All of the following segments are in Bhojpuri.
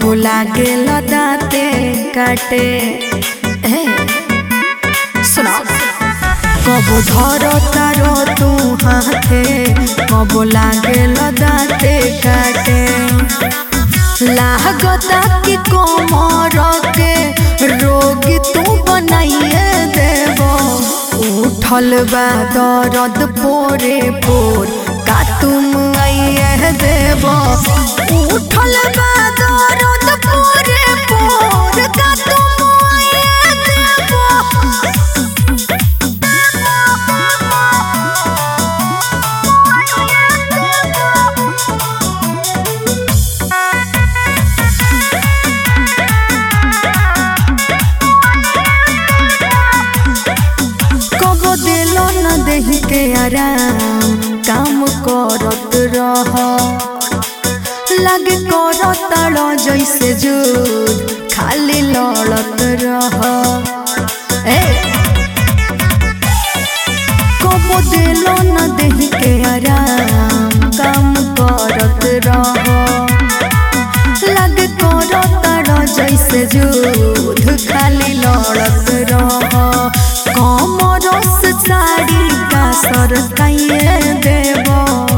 कबो लागे दाते काटे हे सुनो कबो धर तारो तू हाथे कबो लागे दाते काटे लागता कि कोमर के रोग तू बनाइए देबो उठल बा दर्द पोरे पोर का तुम आइए देबो उठल बा दर्द पोरे पोर का तुम आइए देबो कबो दिलो न देही के आराम काम करत रह लागे करत लो जैसे जुद खाली लड़त रह ए कबो दिलो न देही के आराम काम करत रह लागे करत लो जैसे जुद खाली लड़त रह कमरस साड़ी का सर काइए देबो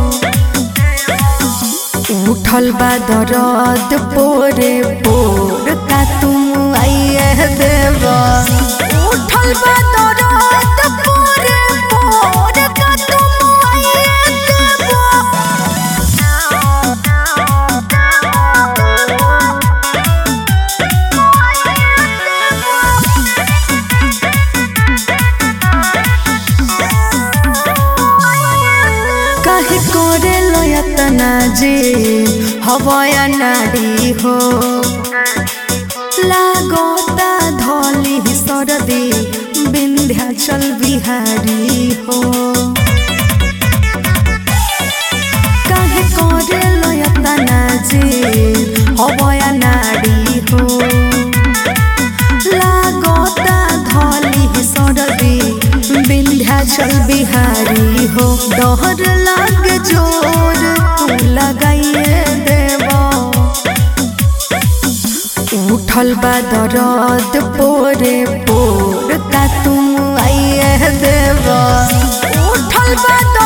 उठल बा दरद पोरे पोर का तुम आइए देबो उठल बा दरद पोरे पोर का तुम आइए देबो काहे करे लयतना जे हवया नाडी हो लागोता धली सरदी विंध्याचल बिहारी हो काहे करे लयतना जे हवया नाडी हो लागोता धली सरदी विंध्याचल बिहारी हो डहर लाग जोर तू लगाइए देबो उठल बा दरद पोरे पोर का तुम आइए देबो उठल बा